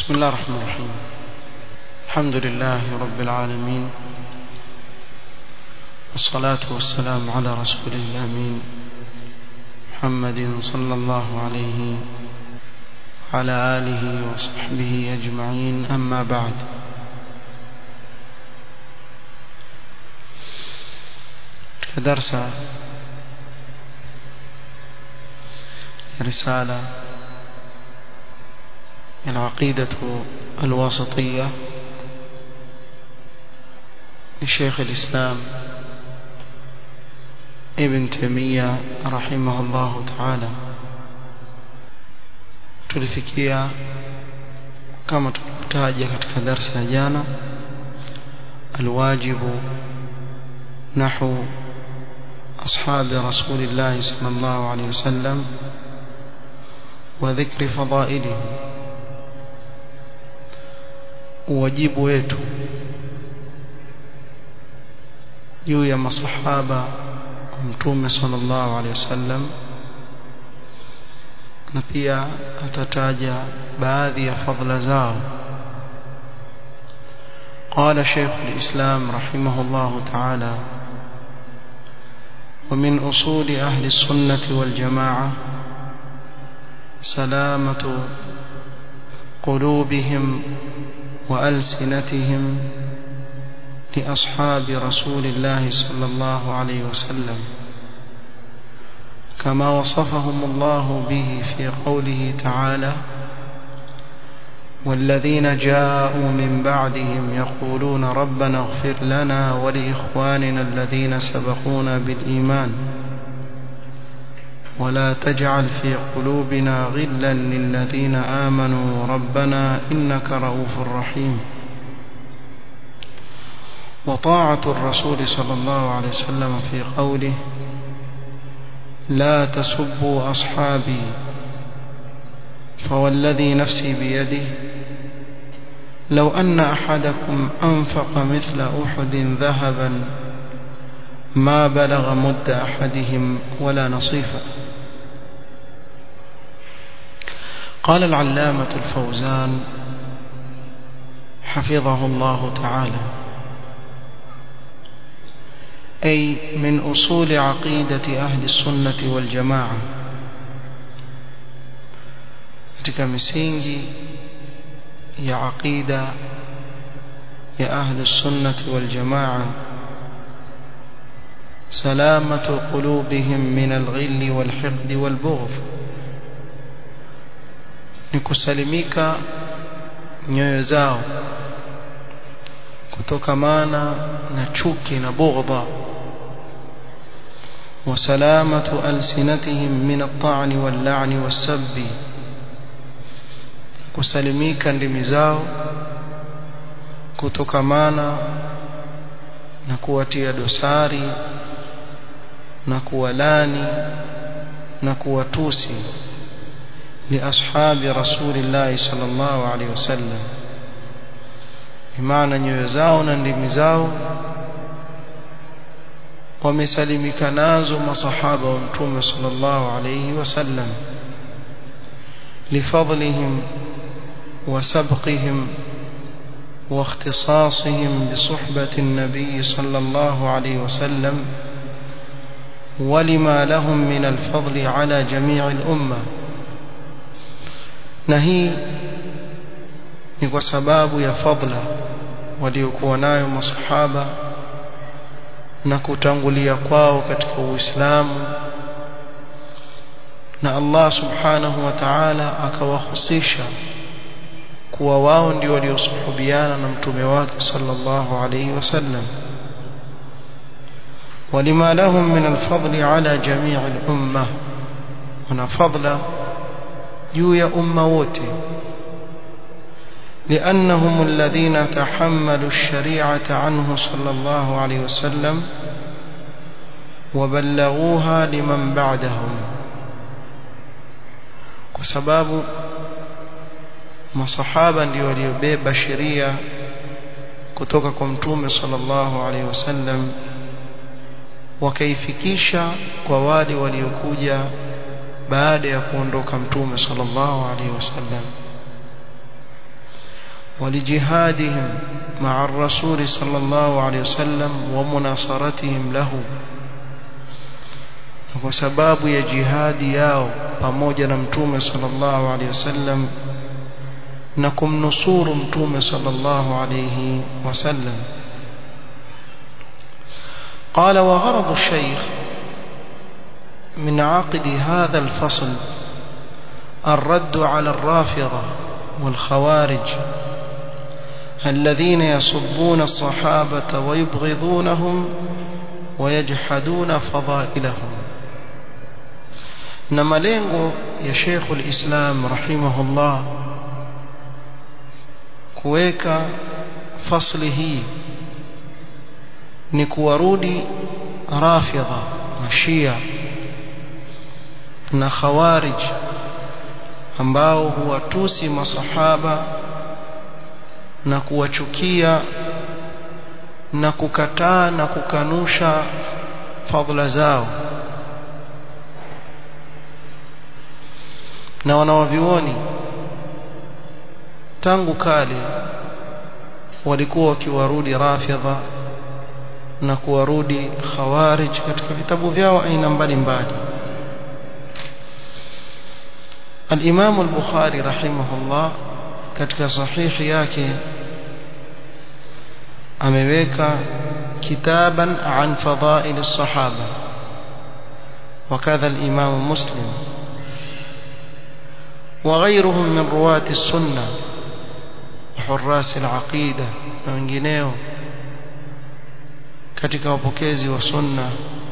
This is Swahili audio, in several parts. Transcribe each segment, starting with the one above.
بسم الله الرحمن الرحيم الحمد لله رب العالمين والصلاة والسلام على رسول الأمين محمد صلى الله عليه وعلى آله وصحبه أجمعين أما بعد درس رسالة العقيدة الواسطية لشيخ الإسلام ابن تيمية رحمه الله تعالى tulifikia kama tulivyotaja katika darsa ya jana alwajibu nahu أصحاب رسول الله صلى الله عليه وسلم وذكر فضائلهم wajibu wetu juu ya masahaba wa mtume sallallahu alaihi wasallam na pia atataja baadhi ya fadhila zao قال شيخ الإسلام رحمه الله تعالى ومن أصول أهل السنة والجماعة سلامة قلوبهم وألسنتهم لأصحاب رسول الله صلى الله عليه وسلم كما وصفهم الله به في قوله تعالى والذين جاءوا من بعدهم يقولون ربنا اغفر لنا ولإخواننا الذين سبقونا بالإيمان ولا تجعل في قلوبنا غلا للذين آمنوا ربنا إنك رؤوف رحيم وطاعة الرسول صلى الله عليه وسلم في قوله لا تسبوا أصحابي فوالذي نفسي بيده لو أن أحدكم أنفق مثل أحد ذهبا ما بلغ مد أحدهم ولا نصيفا قال العلامة الفوزان حفظه الله تعالى أي من أصول عقيدة أهل السنة والجماعة katika misingi ya aqida ya ahli sunnati wal jamaa salamatu qulubihim min al-ghill wal hiqd wal bughd ni kusalimika nyoyo zao kutokamana na chuki na bughdha وسلامة ألسنتهم من الطعن واللعن والسب kusalimika ndimi zao kutokamana na kuwatia dosari na kuwalani na kuwatusi liashabi rasulillahi sallallahu alaihi wasallam maana nyoyo zao na ndimi zao wamesalimika nazo masahaba wa mtume sallallahu alaihi wasallam lifadlihim وسبقهم واختصاصهم بصحبة النبي صلى الله عليه وسلم ولما لهم من الفضل على جميع الأمة نهي ni sababu ya fadla waliokuwa nayo masahaba na kutangulia kwao katika Uislamu na Allah subhanahu wa ta'ala akawahusisha kuwa wao ndio waliosuhubiana na mtume wake sallallahu alayhi wasallam ولما لهم من الفضل على جميع الأمة هنا فضل جوي أمة ووتي لأنهم الذين تحملوا الشريعة عنه صلى الله عليه وسلم وبلغوها لمن بعدهم وسباب masahaba ndio waliobeba sheria kutoka kwa mtume sallallahu alaihi wasallam wakaifikisha kwa wale waliokuja baada ya kuondoka mtume sallallahu alaihi wasallam ولجهادهم مع الرسول صلى الله عليه وسلم ومناصرتهم له kwa sababu ya jihadi yao pamoja na mtume sallallahu alaihi wasallam na kumnusuru mtume sallallahu alaihi wasallam قال وغرض الشيخ من عقد هذا الفصل الرد على الرافضة والخوارج الذين يصبون الصحابة ويبغضونهم ويجحدون فضائلهم na malengo ya Sheikh al-Islam rahimahullah kuweka fasli hii ni kuwarudi rafidha mashia na khawarij ambao huwatusi masahaba na kuwachukia na kukataa na kukanusha fadhila zao na wanawavioni tangu kale walikuwa wakiwarudi rafidha na kuwarudi khawarij katika vitabu vyao aina mbalimbali الإمام البخاري رحمه الله katika sahihi yake ameweka kitaban an fadail as-sahaba وكذا الإمام مسلم وغيرهم من رواة السنة وحراس العقيدة na wengineo katika wapokezi wa sunna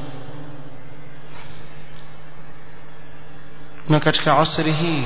na katika asri hii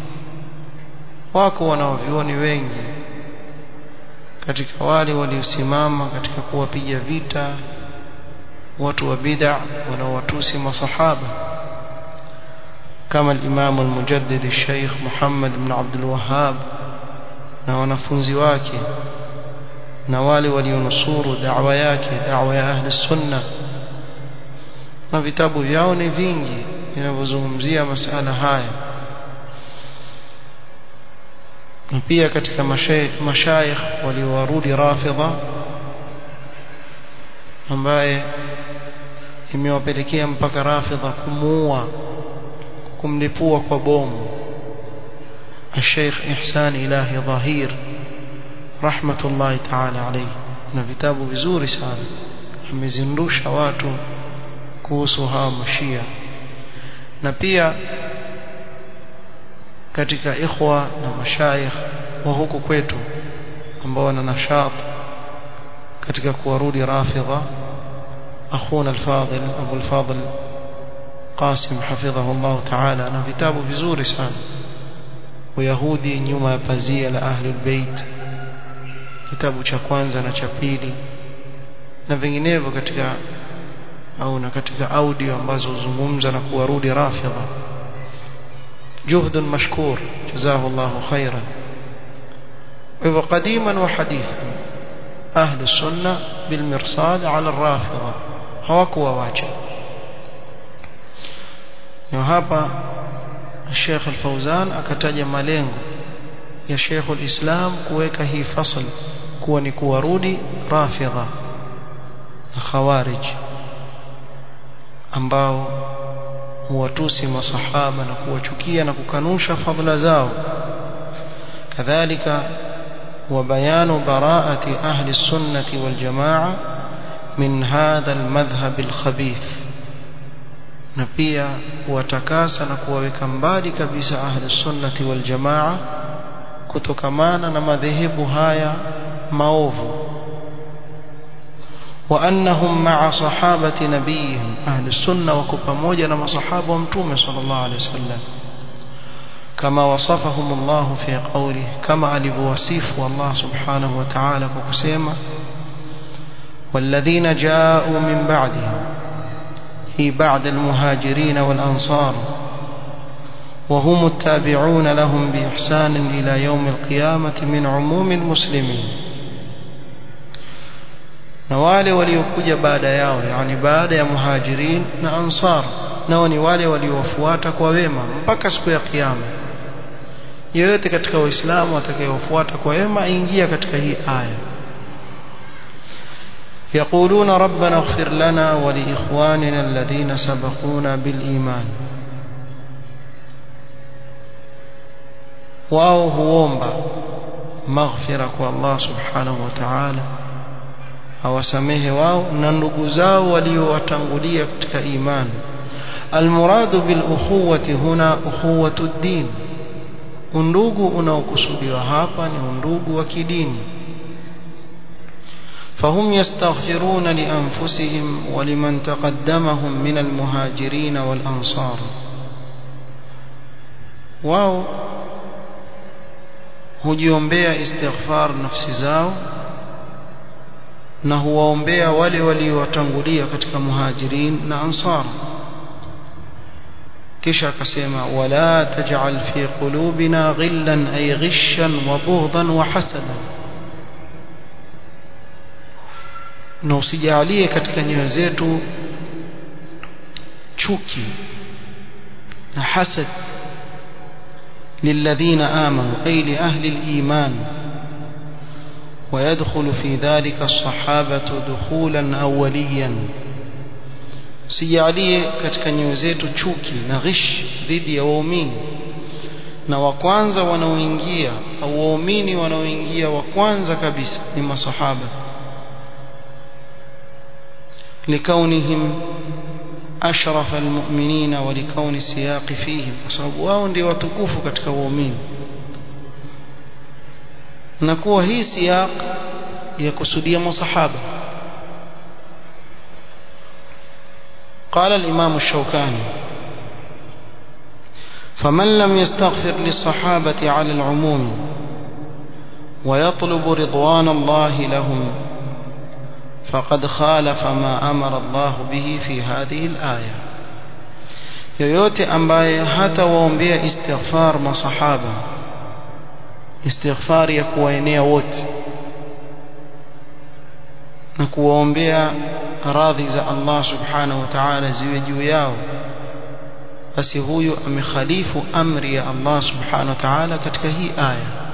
wako wanaovioni wengi katika wale waliosimama katika kuwapiga vita watu wa bid'a wanaowatusi masahaba kama al-Imam al-Mujaddid al-Sheikh Muhammad ibn Abdul Wahhab na wanafunzi wake na wale walionusuru da'wa yake da'wa ya ahli sunna na vitabu vyao ni vingi vinavyozungumzia masala haya na pia katika mashayikh waliowarudi rafidha ambaye imewapelekea mpaka rafidha kumuua kumlipua kwa bomu الشيخ إحسان إلهي ظهير رحمة الله تعالى عليه na vitabu vizuri sana amezindusha watu kuhusu hawa mashia na pia katika ikhwa na mashayikh wa huku kwetu ambao wana nashat katika kuwarudi rafidha akhuna al-fadil Abu al-Fadil Qasim hafidhahu Allah ta'ala na vitabu vizuri sana Uyahudi nyuma ya pazia la Ahlul Bait kitabu cha kwanza na cha pili na vinginevyo katika au na katika audio ambazo huzungumza na kuwarudi rafidha جهد مشكور جزاه الله خيرا وقديما وحديثا أهل السنة بالمرصاد على الرافضة هوكوا واجه وهذا الشيخ الفوزان akataja malengo ya Sheikh al-Islam kuweka hii fasl kuwa ni kuwarudi rafidha na khawarij ambao huwatusi masahaba na kuwachukia na kukanusha fadhila zao kadhalika وبيان براءة أهل السنة والجماعة من هذا المذهب الخبيث نبيا وتكاسا نكووeka mbali kabisa ahli sunnati wal jamaa kutokamana na madhehebu haya maovu وأنهم مع صحابة نبيهم أهل السنة وكبموجة نما صحابة ومتومة صلى الله عليه وسلم كما وصفهم الله في قوله كما ألف وصيف والله سبحانه وتعالى وكسيما والذين جاءوا من بعدهم في بعد المهاجرين والأنصار وهم التابعون لهم بإحسان إلى يوم القيامة من عموم المسلمين na wale waliokuja baada yao yani baada ya muhajirin na ansar nao ni wale waliowafuata kwa wema mpaka siku ya kiyama yoyote katika waislamu atakayewafuata kwa wema aingia katika hii aya يقولون ربنا اغفر لنا ولإخواننا الذين سبقونا بالإيمان wao huomba maghfira kwa Allah subhanahu wa ta'ala awasamehe wao na ndugu zao waliowatangulia katika imani almuradu bil ukhuwati huna ukhuwatu ad-din undugu unaokusudiwa hapa ni undugu wa kidini فهم يستغفرون لأنفسهم ولمن تقدمهم من المهاجرين والأنصار واو hujiombea istighfar nafsi zao na huwaombea wale waliowatangulia katika muhajirin na ansar kisha akasema wala taj'al fi qulubina ghillan ay ghishan wa bughdan wa hasadan na usijalie katika nyoyo zetu chuki na hasad للذين آمنوا أي لأهل الإيمان ويدخل في ذلك الصحابة دخولا أوليا sijalie katika nyoyo zetu chuki na ghish dhidi ya waumini na wa kwanza wanaoingia au waumini wanaoingia wa kwanza kabisa ni masahaba likaunihim أشرف المؤمنين ولكون السياق فيهم وصحب wao ndio watukufu katika waumini na kuwa hii siyaq ya kusudia masahaba قال الإمام الشوكاني فمن لم يستغفر للصحابة على العموم ويطلب رضوان الله لهم فقد خالف ما أمر الله به في هذه الآية yoyote ambaye hata waombea istighfar masahaba istighfar ya kuwaenea wote na kuwaombea radhi za Allah subhanahu wa ta'ala ziwe juu yao basi huyu amekhalifu amri ya Allah subhanahu wa ta'ala katika hii aya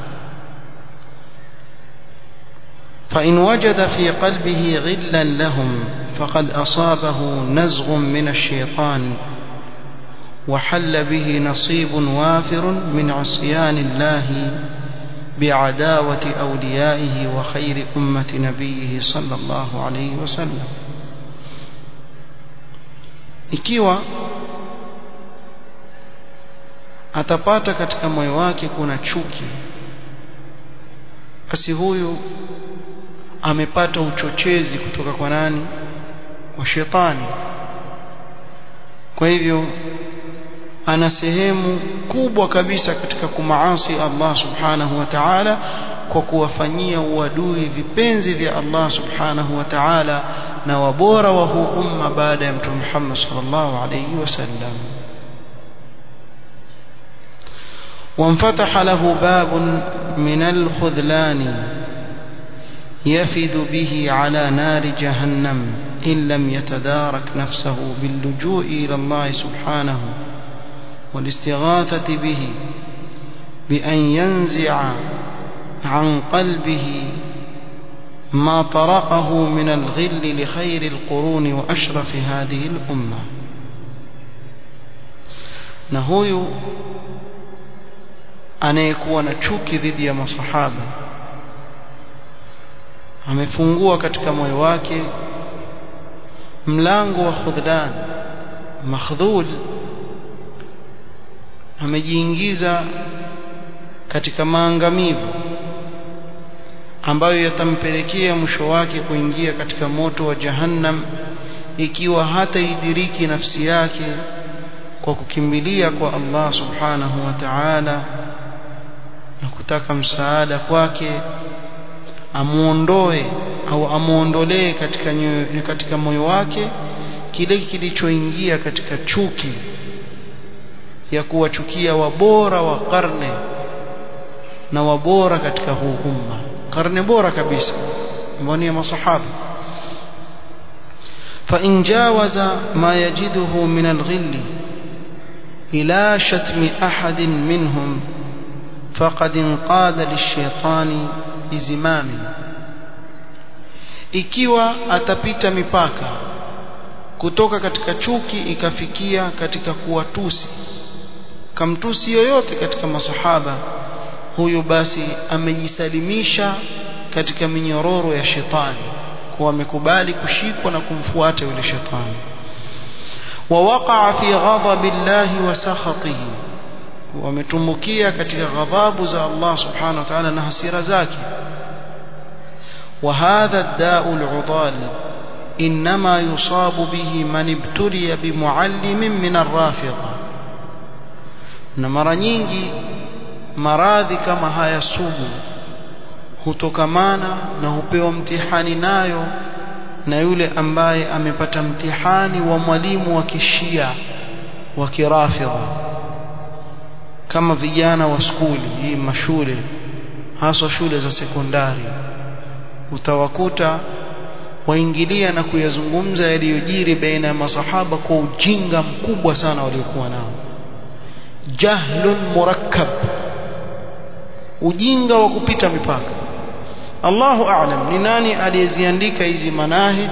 فإن وجد في قلبه غلا لهم فقد أصابه نزغ من الشيطان وحل به نصيب وافر من عصيان الله بعداوة أوليائه وخير أمة نبيه صلى الله عليه وسلم ikiwa atapata katika moyo wake kuna chuki basi huyu amepata uchochezi kutoka kwa nani kwa shetani kwa hivyo ana sehemu kubwa kabisa katika kumaasi Allah subhanahu wa ta'ala kwa kuwafanyia uadui vipenzi vya Allah subhanahu wa ta'ala na wabora wa huu umma baada ya mtume Muhammad sallallahu alayhi wasallam وانفتح له باب من الخذلان يفد به على نار جهنم إن لم يتدارك نفسه باللجوء إلى الله سبحانه والاستغاثة به بأن ينزع عن قلبه ما طرقه من الغل لخير القرون وأشرف هذه الأمة نهوي anayekuwa na chuki dhidi ya masahaba amefungua katika moyo wake mlango wa khudlan makhdhul amejiingiza katika maangamivu ambayo yatampelekea mwisho wake kuingia katika moto wa jahannam ikiwa hata idiriki nafsi yake kwa kukimbilia kwa Allah subhanahu wa ta'ala na kutaka msaada kwake amuondoe au amuondolee katika nyoyo, katika moyo wake kile kilichoingia katika chuki ya kuwachukia wabora wa karne na wabora katika huu umma karne bora kabisa ambao ni masahaba فإن جاوز ما يجده من الغل إلى شتم أحد منهم faqad inqada lishaitani bizimami ikiwa atapita mipaka kutoka katika chuki ikafikia katika kuwatusi kamtusi yoyote katika masahaba huyu basi amejisalimisha katika minyororo ya shetani kuwa amekubali kushikwa na kumfuata yule shetani ووقع في غضب الله وسخطه wametumbukia katika ghadhabu za Allah subhanahu wa ta'ala na hasira zake وهذا الداء العضال إنما يصاب به من ابتلي بمعلم من الرافضة na mara nyingi maradhi kama haya sugu hutokamana na hupewa mtihani nayo na yule ambaye amepata mtihani wa mwalimu wa kishia wa kirafidha kama vijana wa skuli hii mashule haswa shule za sekondari utawakuta waingilia na kuyazungumza yaliyojiri baina ya masahaba kwa ujinga mkubwa sana waliokuwa nao jahlun murakkab ujinga wa kupita mipaka Allahu a'lam ni nani aliyeziandika hizi manahij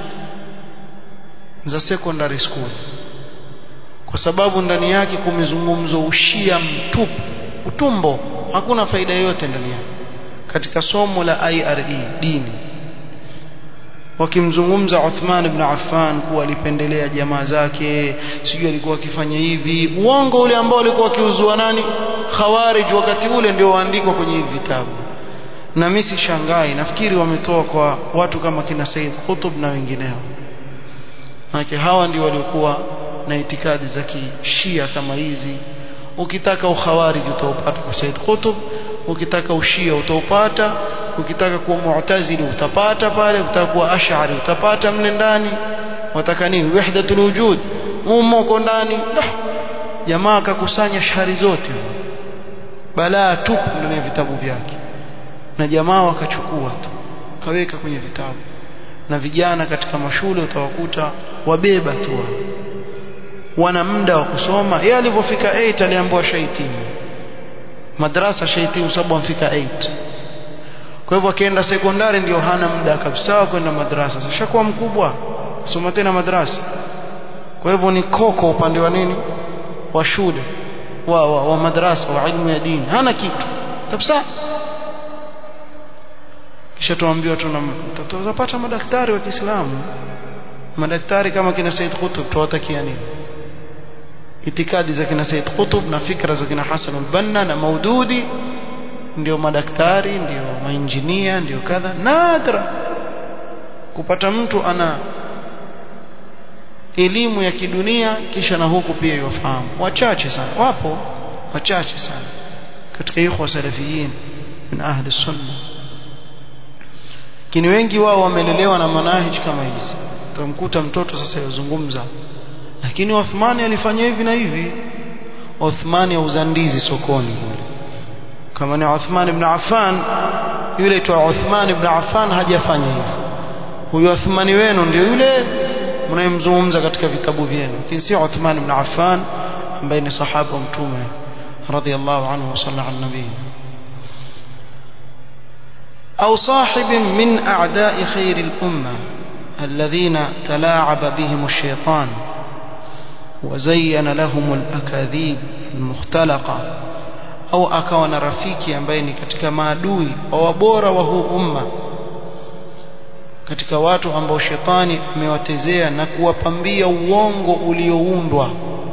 za secondary school kwa sababu ndani yake kumezungumzwa ushia mtupu utumbo hakuna faida yoyote ndani yake katika somo la IRE dini wakimzungumza Uthman ibn Affan kuwa alipendelea jamaa zake sijui alikuwa akifanya hivi uongo ule ambao alikuwa akiuzua nani khawarij wakati ule ndio waandikwa kwenye hivi vitabu na mimi sishangai nafikiri wametoa kwa watu kama kina Said Qutb na wengineo maana hawa ndio waliokuwa na itikadi za kishia kama hizi ukitaka ukhawarij utaupata kwa Said Qutb ukitaka ushia utaupata ukitaka kuwa mu'tazili utapata pale ukitaka kuwa ash'ari utapata mle ndani wataka nini wahdatul wujud umo uko ndani jamaa akakusanya shari zote balaa tupu ndani ya vitabu vyake na jamaa wakachukua tu kaweka kwenye vitabu na vijana katika mashule utawakuta wabeba tu wana muda wa kusoma yeye alipofika 8 aliambiwa shaitimu madrasa shaitimu sababu amfika 8 kwa hivyo akienda sekondari ndio hana muda kabisa kwenda madrasa sasa kuwa mkubwa soma tena madrasa kwa hivyo ni koko upande wa nini wa shule wa, wa, wa madrasa wa ilmu ya dini hana kitu kabisa kisha tuambiwa tutapata madaktari wa Kiislamu madaktari kama kina Said Qutb tuwatakia nini itikadi za kina Said Qutb na fikra za kina Hassan al-Banna na Maududi ndio madaktari ndio mainjinia ndio kadha nadra kupata mtu ana elimu ya kidunia kisha na huku pia yafahamu wachache sana wapo wachache sana katika ikhwa salafiyin min ahli sunna lakini wengi wao wamelelewa na manahij kama hizi utamkuta mtoto sasa yazungumza lakini Uthmani alifanya hivi na hivi Uthmani auza ndizi sokoni kule kama ni Uthman ibn Affan yule tu Uthman ibn Affan hajafanya hivyo huyo Uthmani wenu ndio yule mnayemzungumza katika vitabu vyenu lakini si Uthman ibn Affan ambaye ni sahaba wa mtume radiyallahu anhu wa sallallahu ala nabii أو صاحب من أعداء خير الأمة الذين تلاعب بهم الشيطان وزين لهم الأكاذيب المختلقة au akawa na rafiki ambaye ni katika maadui wa wabora wa huu umma katika watu ambao shetani amewatezea na kuwapambia uongo ulioundwa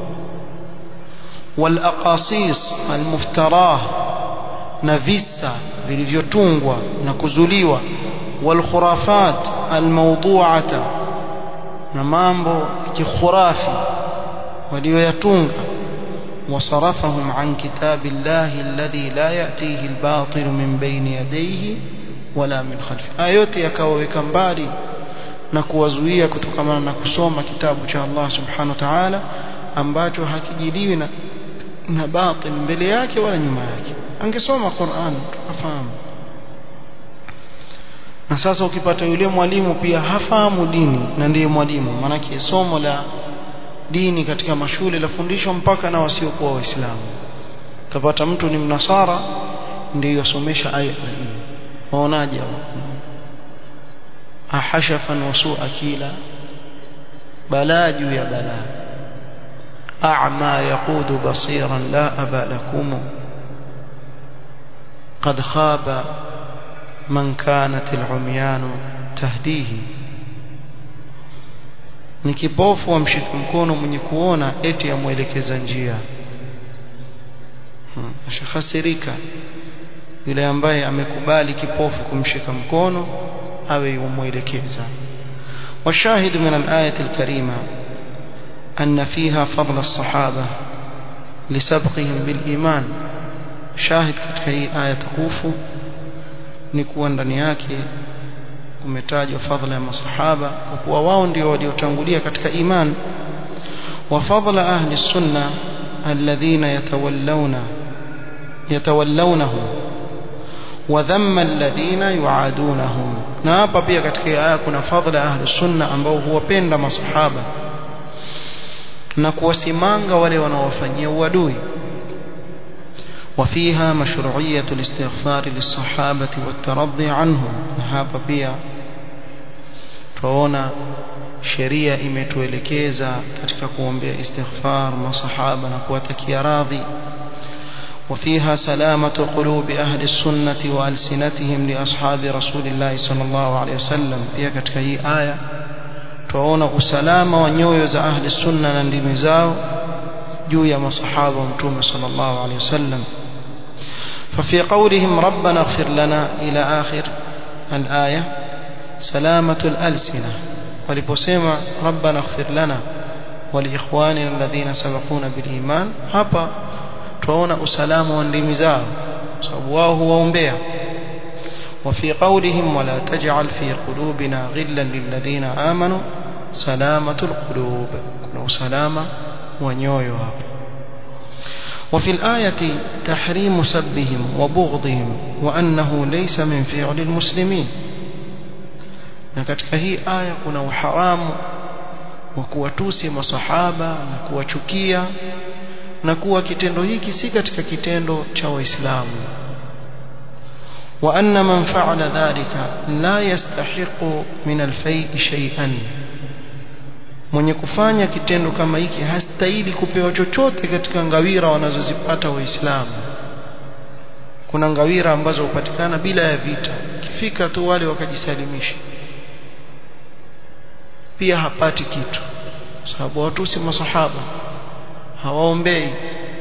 walaqasis almuftarah na visa vilivyotungwa na kuzuliwa walkhurafat almawdu'ata na mambo kikhurafi walioyatunga وصرفهم عن كتاب الله الذي لا يأتيه الباطل من بين يديه ولا من خلفه آيوتي yakawaweka mbali na kuwazuia kutokana na kusoma kitabu cha Allah subhanahu wa ta'ala ambacho hakijiliwi na na batil mbele yake wala nyuma yake angesoma Qur'an tukafahamu na sasa ukipata yule mwalimu pia hafahamu dini na ndiye mwalimu maanake somo la dini katika mashule lafundishwa mpaka na wasiokuwa waislamu kapata mtu ni mnasara ndio yasomesha aya hii waonaje ahashafan wasu akila balaa juu ya balaa a'ma yaqudu basiran la aba lakum قد خاب من كانت العميان تهديه ni kipofu amshika mkono mwenye kuona eti amwelekeza njia hmm. ashahasirika yule ambaye amekubali kipofu kumshika mkono awe yumwelekeza والشاهد من الآية الكريمة أن فيها فضل الصحابة لسبقهم بالإيمان شاهد katika hii aya tukufu ni kuwa ndani yake umetajwa fadhila ya masahaba kwa kuwa wao ndio waliotangulia katika iman wa fadhila ahli sunna alladhina yatawallawna yatawallawnahu wa dhamma alladhina yuadunahum na hapa pia katika aya kuna fadhila ahli sunna ambao huwapenda masahaba na kuwasimanga wale wanaowafanyia uadui وفيها مشروعية الاستغفار للصحابة والترضي عنهم hapa pia tuona sheria imetuelekeza katika kuombea istighfar masahaba na kuwatakia radhi وفيها سلامة قلوب أهل السنة وألسنتهم لأصحاب رسول الله صلى الله عليه وسلم pia katika hii aya tuona usalama wa nyoyo za ahli sunna na ndimi zao juu ya masahaba wa mtume sallallahu alaihi wasallam ففي قولهم ربنا اغفر لنا إلى آخر الآية سلامة الألسنة ولبسيما ربنا اغفر لنا ولإخواننا الذين سبقونا بالإيمان هبا توانا أسلام واندمزاء سأبواه وأنبيا وفي قولهم ولا تجعل في قلوبنا غلا للذين آمنوا سلامة القلوب كنوا سلامة ونيويها وفي الآية تحريم سبهم وبغضهم وأنه ليس من فعل المسلمين na katika hii aya kuna uharamu wa kuwatusi masahaba na kuwachukia na kuwa kitendo hiki si katika kitendo cha waislamu wa anna man fa'ala dhalika la yastahiqu min al-fay'i shay'an mwenye kufanya kitendo kama hiki hastahili kupewa chochote katika ngawira wanazozipata waislamu kuna ngawira ambazo hupatikana bila ya vita kifika tu wale wakajisalimisha pia hapati kitu sababu watu si masahaba hawaombei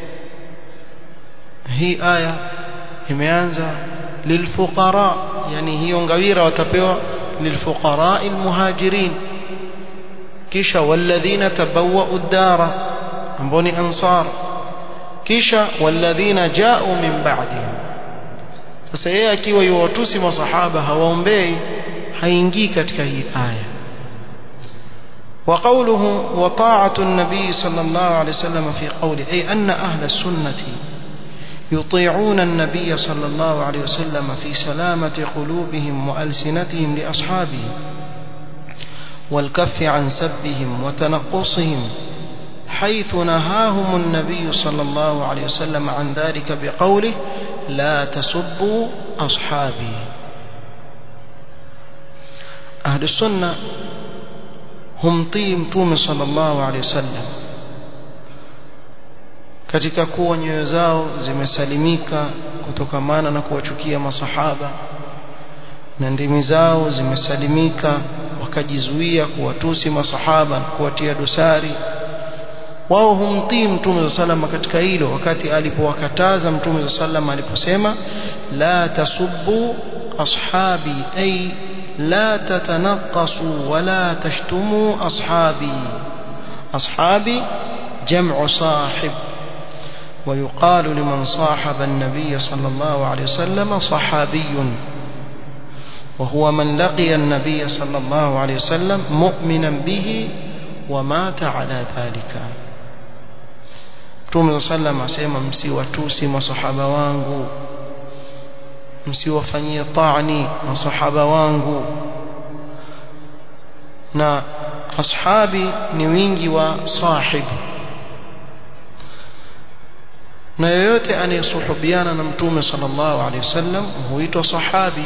hii aya imeanza lilfuqara yani hiyo ngawira watapewa lilfuqara almuhajirin kisha walladhina tabawwa'u ad-dara ambao ni ansar kisha walladhina ja'u min ba'dihim sasa yeye akiwa yuwatusi masahaba hawaombei haingii katika hii aya وقوله وطاعة النبي صلى الله عليه وسلم في قوله أي أن أهل السنة يطيعون النبي صلى الله عليه وسلم في سلامة قلوبهم وألسنتهم لأصحابه والكف عن سبهم وتنقصهم حيث نهاهم النبي صلى الله عليه وسلم عن ذلك بقوله لا تسبوا أصحابي أهل السنة humtii mtume sallallahu alaihi wasallam katika kuwa nyoyo zao zimesalimika kutokamana na kuwachukia masahaba na ndimi zao zimesalimika wakajizuia kuwatusi masahaba na kuwatia dosari wao humtii mtume sallallahu katika hilo wakati alipowakataza mtume sallallahu aliposema la tasubbu ashabi ay لا تتنقصوا ولا تشتموا أصحابي أصحابي جمع صاحب ويقال لمن صاحب النبي صلى الله عليه وسلم صحابي وهو من لقي النبي صلى الله عليه وسلم مؤمنا به ومات على ذلك Mtume sallam asema msiwatusi masahaba wangu msiwafanyie taani masahaba wangu na ashabi ni wingi wa sahib na yoyote anayesuhubiana na mtume sallallahu alaihi wasallam huitwa sahabi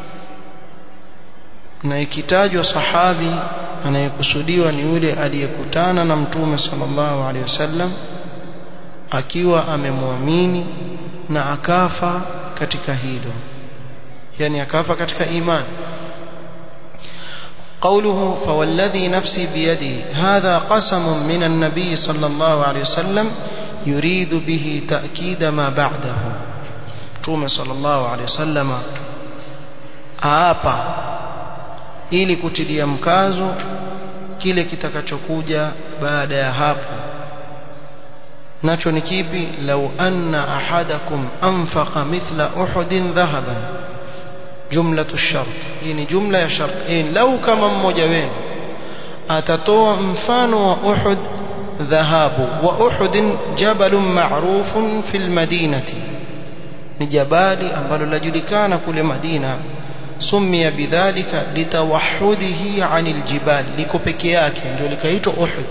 na ikitajwa sahabi anayekusudiwa ni yule aliyekutana na mtume sallallahu alaihi wasallam akiwa amemwamini na akafa katika hilo yani akafa katika imani قوله فوالذي نفسي بيده هذا قسم من النبي صلى الله عليه وسلم يريد به تأكيد ما بعده تومه صلى الله عليه وسلم aapa ili kutilia mkazo kile kitakachokuja baada ya hapo nacho ni kipi lau anna ahadakum anfaqa mithla uhudin dhahaban jumlatu shart hii ni jumla ya shart hii lau kama mmoja wenu atatoa mfano wa uhud dhahabu wa uhud jabalun ma'rufun fil madinati ni jabali ambalo lajulikana kule Madina sumia bidhalika litawahudihi anil jibal liko peke yake ndio likaitwa uhud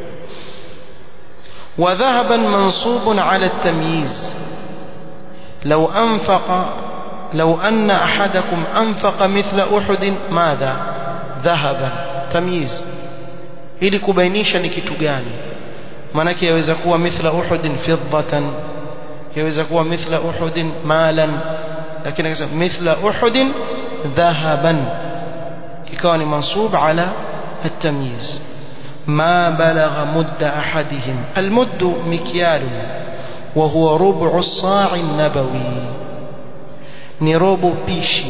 وذهبا منصوب على التمييز لو أنفق لو أن أحدكم أنفق مثل أحد ماذا ذهبا تمييز ili kubainisha ni kitu gani maanake yaweza kuwa mithla uhudin fiddatan yaweza kuwa mithla uhudin malan lakini akasema mithla uhudin dhahaban ikawa ni mansub ala التمييز ما بلغ مد أحدهم المد مكيال وهو ربع الصاع النبوي ni robo pishi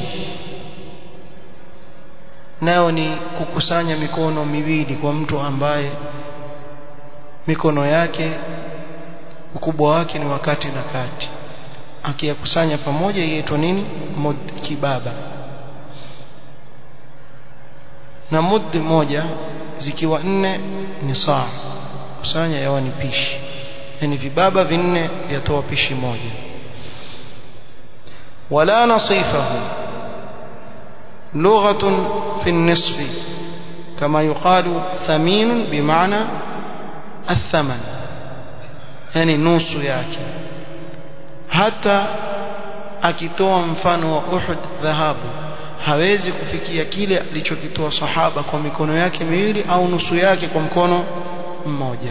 nayo ni kukusanya mikono miwili kwa mtu ambaye mikono yake ukubwa wake ni wakati na kati akiyakusanya pamoja yaitwa nini mud kibaba na mud moja zikiwa nne ni saa kusanya yawa ni pishi yani vibaba vinne vyatoa pishi moja ولا نصيفه لغة في النصف كما يقال ثمين بمعنى الثمن يعني نص yake hata akitoa mfano wa Uhud dhahabu hawezi kufikia kile alichokitoa sahaba kwa mikono yake miwili au nusu yake kwa mkono mmoja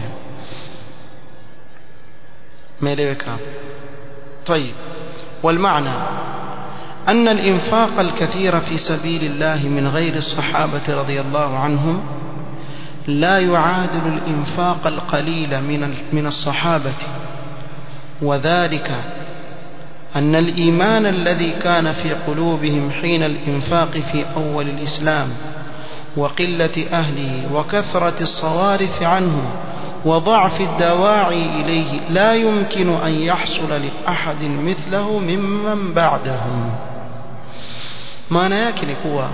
meeleweka طيب والمعنى أن الإنفاق الكثير في سبيل الله من غير الصحابة رضي الله عنهم لا يعادل الإنفاق القليل من من الصحابة وذلك أن الإيمان الذي كان في قلوبهم حين الإنفاق في أول الإسلام وقلة أهله وكثرة الصوارف عنه وضعف الدواعي إليه لا يمكن أن يحصل لأحد مثله ممن بعدهم maana yake ni kuwa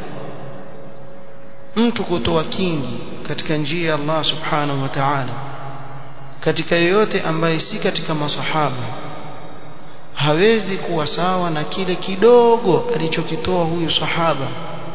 mtu kutoa kingi katika njia ya Allah subhanahu wa ta'ala katika yoyote ambaye si katika masahaba hawezi kuwa sawa na kile kidogo alichokitoa huyu sahaba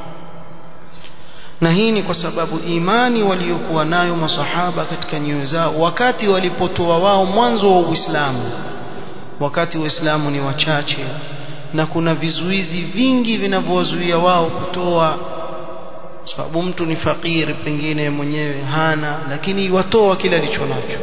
na hii ni kwa sababu imani waliokuwa nayo masahaba katika nyoyo zao wakati walipotoa wao mwanzo wa Uislamu wakati Uislamu ni wachache na kuna vizuizi vingi vinavyowazuia wao kutoa sababu mtu ni fakiri pengine mwenyewe hana lakini watoa kile alichonacho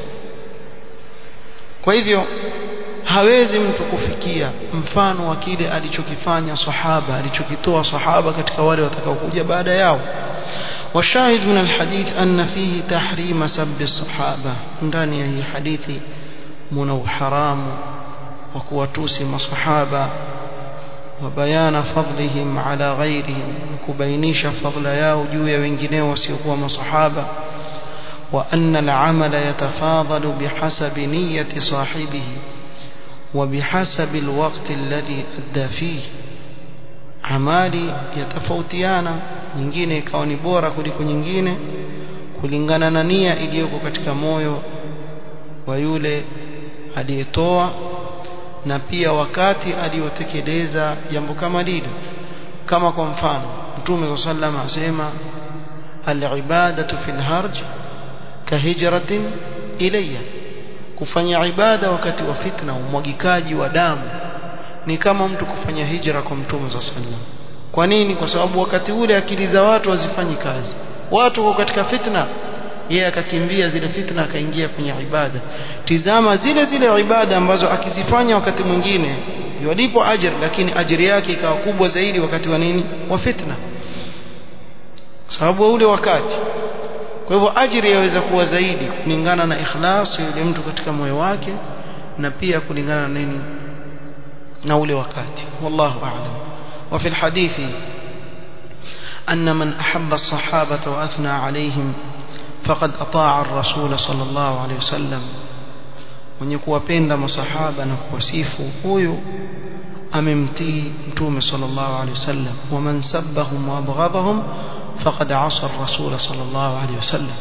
kwa hivyo hawezi mtu kufikia mfano wa kile alichokifanya sahaba alichokitoa sahaba katika wale watakaokuja baada yao وشاهد من الحديث أن فيه تحريم سب الصحابة ndani ya hii hadithi muna uharamu wa kuwatusi masahaba وبيان فضلهم على غيرهم كبينيش فضل yao juu ya wengineo wasiokuwa masahaba وأن العمل يتفاضل بحسب نية صاحبه وبحسب الوقت الذي أدى فيه amali yatafautiana nyingine ikawa ni bora kuliko nyingine kulingana na nia iliyoko katika moyo wa yule aliyetoa na pia wakati aliyotekeleza jambo kama lile kama kwa mfano mtume sallam asema alibadatu fil harj kahijratin ilayya kufanya ibada wakati wa fitna umwagikaji wa damu ni kama mtu kufanya hijra kwa mtume za sallam kwa nini kwa sababu wakati ule akili za watu hazifanyi kazi watu wako katika fitna yeye akakimbia zile fitna akaingia kwenye ibada tizama zile zile ibada ambazo akizifanya wakati mwingine yalipo ajr lakini ajiri yake ikawa kubwa zaidi wakati wa nini wa fitna sababu ule wakati kwa hivyo ajiri yaweza kuwa zaidi kulingana na ikhlas yule mtu katika moyo wake na pia kulingana na nini na ule wakati wallahu a'lam wa fi alhadithi أن من أحب الصحابة وأثنى عليهم فقد أطاع الرسول صلى الله عليه وسلم mwenye kuwapenda masahaba na kuwasifu huyu amemtii mtume sallallahu alaihi wasallam waman sabbahum wa abghadahum faqad asa ar-rasul sallallahu alaihi wasallam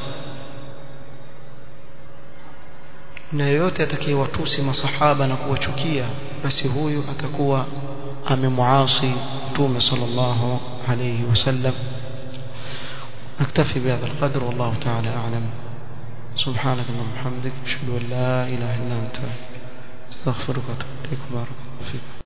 na yoyote atakayewatusi masahaba na kuwachukia basi huyu atakuwa amemuasi mtume sallallahu عليه وسلم نكتفي بهذا القدر والله تعالى أعلم سبحانك اللهم وبحمدك أشهد أن لا إله إلا أنت استغفرك وأتوب إليك بارك الله فيك